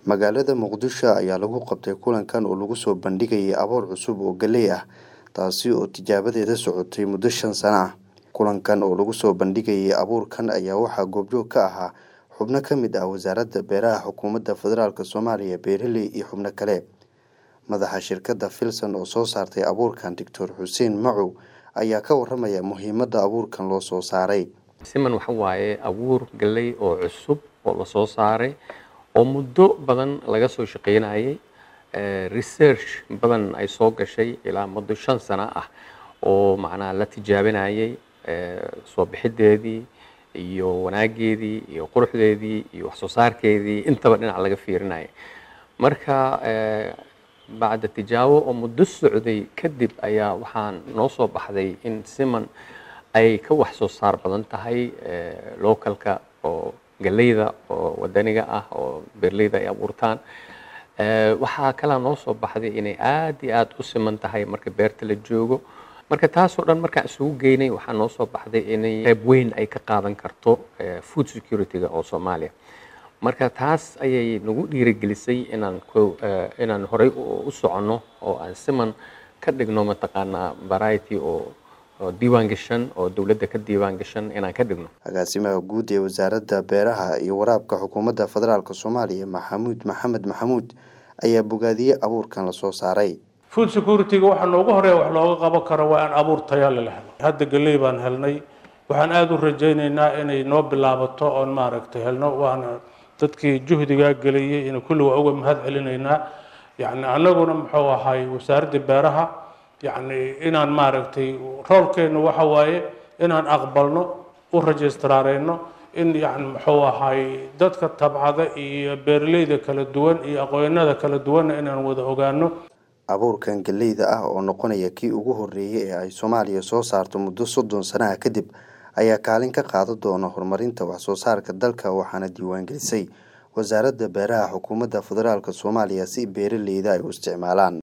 magaalada muqdisho ayaa lagu qabtay kulankan oo lagu soo bandhigayay aboor cusub oo galey ah taasi oo tijaabadeeda socotay muddo shan sano ah kulankan oo lagu soo bandhigayay abuurkan ayaa waxaa goobjoog ka ahaa xubno ka mid ah wasaaradda beeraha xukuumadda federaalk soomaaliya beeraley iyo xubno kale madaxa shirkadda filson oo soo saartay abuurkan doctor xuseen macow ayaa ka waramaya muhiimadda abuurkan loo soo saaray siman waxa waaye abuur galley oo cusub oo lasoo saaray oo muddo badan laga soo shaqaynayay research badan ay soo gashay ilaa muddo shan sano ah oo macnaha la tijaabinayay soo bixideedii iyo wanaageedii iyo quruxdeedii iyo wax soo saarkeedii intaba dhinac laga fiirinayay marka bacda tijaabo oo muddo socday kadib ayaa waxaan noo soo baxday in siman ay ka wax soo saar badan tahay localka oo galeyda oo wadaniga ah oo beerleyda ay abuurtaan waxaa kalaa noo soo baxday inay aad iyo aad u siman tahay marka beerta la joogo marka taasoo dhan markaan isugu geynay waxaa noo soo baxday inay qayb weyn ay ka qaadan karto food security-ga oo soomaaliya marka taas ayay nagu dhiirigelisay inaan inaan horey u soconno oo aan siman ka dhigno mataqaanaa variety oo oo diiwaan gashan oo dowladda ka diiwaan gashan inaan ka dhigno agaasimaha guud ee wasaaradda beeraha iyo waraabka xukuumadda federaalk soomaaliya maxamuud maxamed maxamuud ayaa bogaadiyey abuurkan lasoo saaray food security-ga waxaa noogu horeeya wax looga qaban karo waa in abuur tayaale la helo hadda galey baan helnay waxaan aada u rajaynaynaa inay noo bilaabato oon maaragtay helno waana dadkii juhdigaa geliyey in kulli waa uga mahad celinaynaa yacni annaguna muxuu ahay wasaaradda beeraha yacni inaan maaragtay roolkeennu waxa waaye inaan aqbalno u registraareyno in yani muxuu ahay dadka tabcada iyo beeraleyda kala duwan iyo aqoonada kala duwanna inaan wada ogaano abuurkan galeyda ah oo noqonaya kii ugu horeeyay ee ay soomaaliya soo saarto muddo soddon sanaha kadib ayaa kaalin ka qaadan doona horumarinta wax soo saarka dalka waxaana diiwaangelisay wasaaradda beeraha xukuumadda federaalk soomaaliya si beeraleyda ay u isticmaalaan